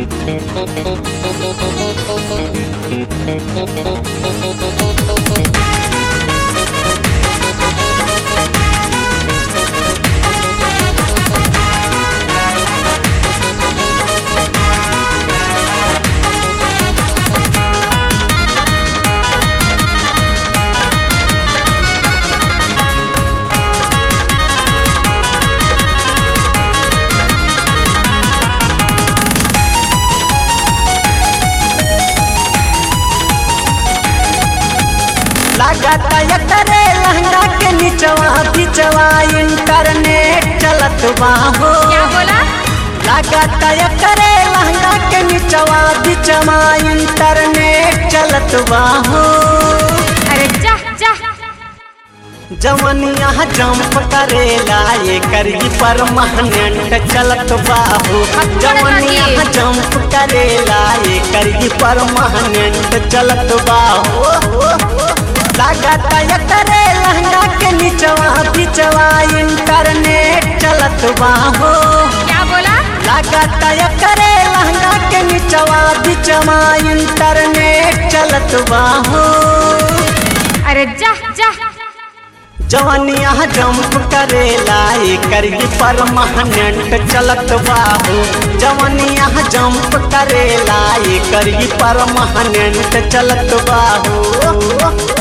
लगाता एकरे लहंगा के निचवा बिचवा इंटरनेट चलत बाहो क्या बोला लगाता एकरे लहंगा के निचवा बिचवा इंटरनेट चलत बाहो अरे जा जा जवनिया जंप करेला ये करी परमानेंट चलत बाहू जवनिया जंप करेला ये करी परमानेंट चलत बाहू लागता एकरे लहंगा के निचवा बिचवा इंटरनेट चलत बाहू क्या बोला लागता एकरे लहंगा के निचवा बिचवा इंटरनेट चलत बाहू अरे जा जा जवनिया जंप करेला करी परमानेंट चलत बाबू जवनिया जंप करेला करी परमानेंट चलत बाबू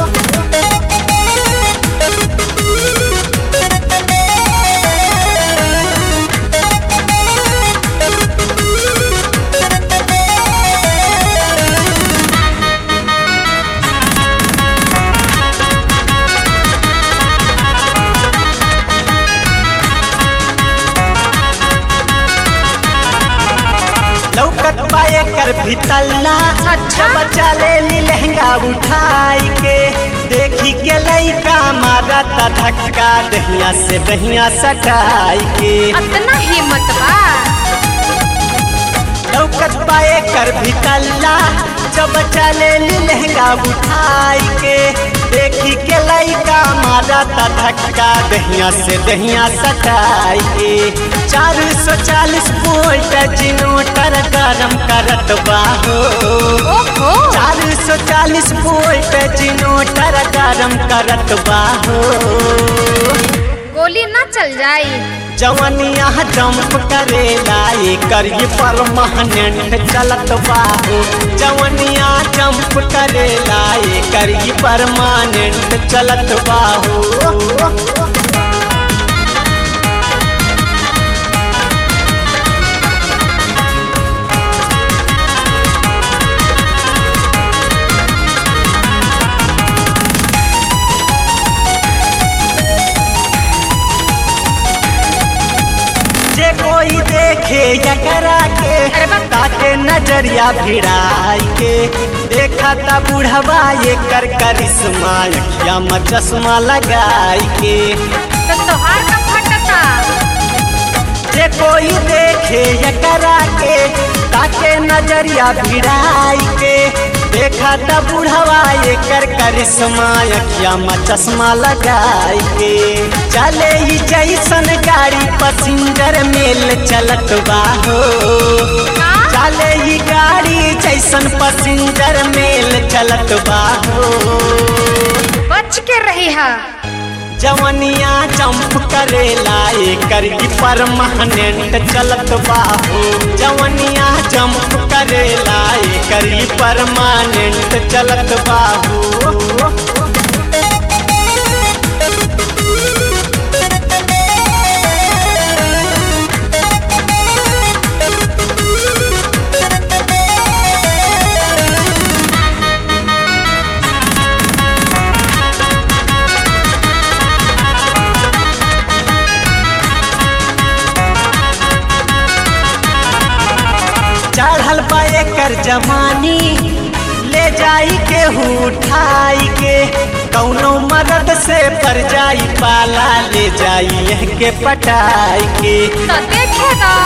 लौकत पाए कर भितल्ला अच्छा। बच्चा ले ली लहंगा उठाई के देखी के लइका मारा ता धक्का दहिया से दहिया सटाई के अतना हिम्मत बा लौकत पाए कर भितल्ला जब चले ली लहंगा उठाई के देखी के लइका मारा ता धक्का दहिया से दहिया सटाई के चार सौ चालीस वोल्ट जिनोटर गरम करत बाहो ओहो चार सौ चालीस वोल्ट जिनोटर गरम करत बाहो गोली ना चल जाई जवनिया जंप करेला करी परमानेंट चलत बाहू जवनिया जंप करेला करी परमानेंट चलत बाहू जे कोई देखे एकरा के अरे बा- ताके नजरिया भिड़ाई के देखा ता बुढ़वा ये कर करिश्मा अखिया में चश्मा लगाई के तो तोहार का फटता जे कोई देखे एकरा के ताके नजरिया भिड़ाई के देखा ता बुढ़वा ये कर करिश्मा अखिया में चश्मा लगाई के चले ही जैसन गाड़ी पसिंजर मेल चलत बाहो हाँ? चले ही गाड़ी जैसन पसिंजर मेल चलत बाहो बच के रही है जवनिया जंप करेला करी परमानेंट चलत बाहू जवनिया जंप करेला करी परमानेंट चलत बाहू चढ़ल बा एकर जमानी ले जाई के उठाई के कौनो मदद से पर जाई पाला ले जाई एह के पटाई के तो देखेगा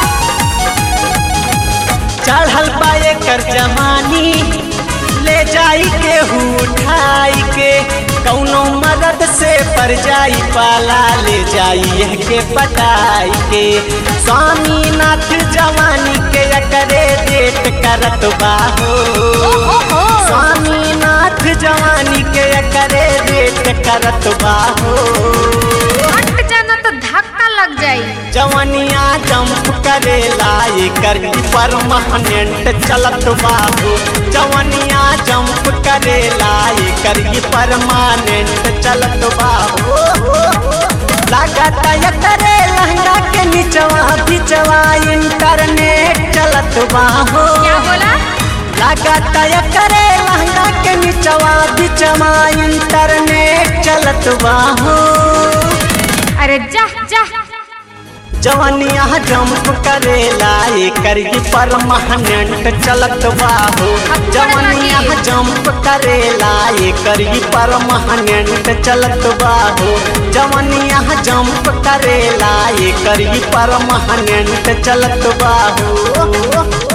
चढ़ल बा एकर जमानी ले जाई के उठाई के कौनो मदद से पर जाई पाला ले जाई एह के पटाई के स्वामीनाथ जवानी के एकरे डेट करत बाहो ओहो स्वामीनाथ जवानी के करे रेट करत बाहो हट जाना तो धक्का लग जाई जवनिया जंप करेला एकर परमानेंट चलत बाबू जवनिया जंप करेला एकर परमानेंट चलत बाबू लागत करे लहंगा के निचवा बिचवा इंटरनेट चलत बाहो क्या बोला लागत करे लहंगा के निचवा बिचवा इंटरनेट चलत बाहो अरे जा जा जवनिया जंप करेला एकर ही परमानेंट चलत बाहो जवनिया जंप करेला एकर ही परमानेंट चलत बाहो जवनिया जंप करेला एकर ही परमानेंट चलत बाहो